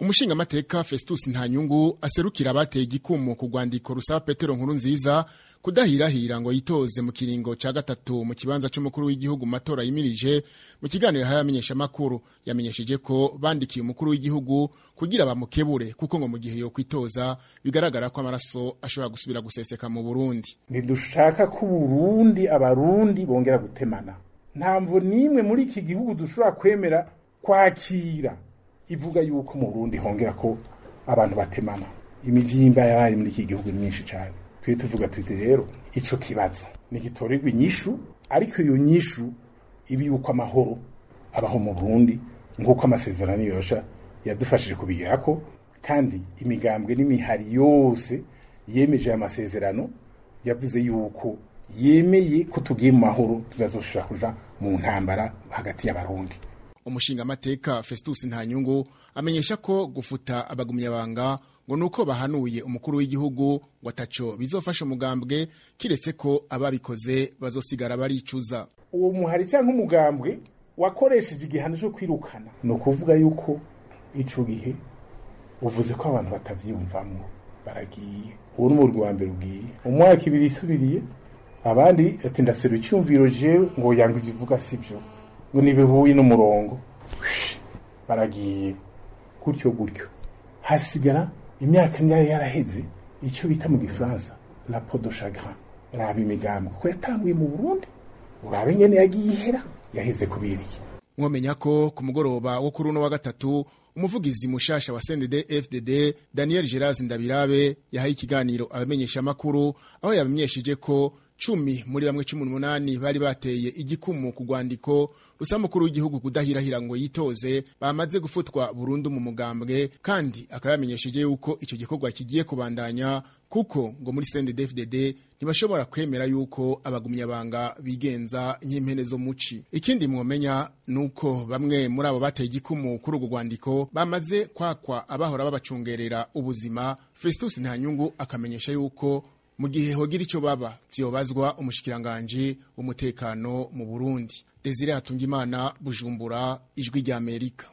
umushingamateka festus ntanyungu aserukira abateye igikumu ku rwandiko rusaba petero nkuru nziza kudahirahira ngo yitoze mu kiringo ca gatatu mu kibanza c'umukuru w'igihugu mu matora yimirije mu kiganiro yahaye amenyeshamakuru yamenyesheje ko bandikiye umukuru w'igihugu kugira bamukebure kuko ngo mu gihe yo kwitoza bigaragara ko amaraso ashobora gusubira guseseka mu burundi ntidushaka ko uburundi abarundi bongera gutemana ntamvo n'imwe muri iki gihugu dushobora kwemera kwakira ivuga yuko mu burundi hongera ko abantu batemana imivyimba yabaye muri iki gihugu myinshi cyane twe tuvuga tuti rero ico kibazo nigitorerwa inyishu ariko iyo nyishu ibi yuko amahoro abaho mu Burundi nk'uko amasezerano yosha yadufashije kubigirako kandi imigambwe n'imihari yose yemeje aya masezerano yavuze yuko yemeye ko tugiye mu mahoro tuzazoshobora kuja mu ntambara hagati y'abarundi umushingamateka festus ntanyungu amenyesha ko gufuta abagumyabanga ngo nuko bahanuye umukuru w'igihugu ngo ataco bizofasha umugambwe kiretse ko ababikoze bazosigara baricuza uwo muhari cyangwa umugambwe wakoresheje igihano cyo kwirukana ni ukuvuga yuko ico gihe uvuze ko abantu batavyiyumvamwo baragiye uwo ni umurwi wa mbere ugiye umwaka ibiri isubiriye abandi ati ndasera icyumviro jewe ngo yanga ivuga sivyo ngo nibihuye n'umurongo baragiye gutyo gutyo hasigara imyaka ngayo yaraheze icyo bita mu gifaransa la peau de chagrin raba imigambwe ko yatanguye mu burundi urabe ngene yagiye ihera yaheze kubera iki mwomenya ko ku mugoroba wo kuri uno wa gatatu umuvugizi mushasha wa CNDD FDD Daniel Geraz Ndabirabe yahaye ikiganiro abamenyeshamakuru aho yabamenyesheje ko cumi muri bamwe cumi n'umunani bari bateye igikumu ku rwandiko rusa mukuru w'igihugu kudahirahira ngo yitoze bamaze gufutwa burundu mu mugambwe kandi akaba yamenyesheje yuko icyo gikorwa kigiye kubandanya kuko ngo muri CNDD-FDD ntibashobora kwemera yuko abagumyabanga bigenza nk'impene zo muci ikindi mwomenya nuko bamwe muri abo bateye igikumu kuri urwo rwandiko bamaze kwakwa abahora babacungerera ubuzima Festus Ntanyungu akamenyesha yuko mu gihe hogira icyo baba vyobazwa umushikiranganje w'umutekano mu Burundi Desire Hatungimana Bujumbura ijwi rya Amerika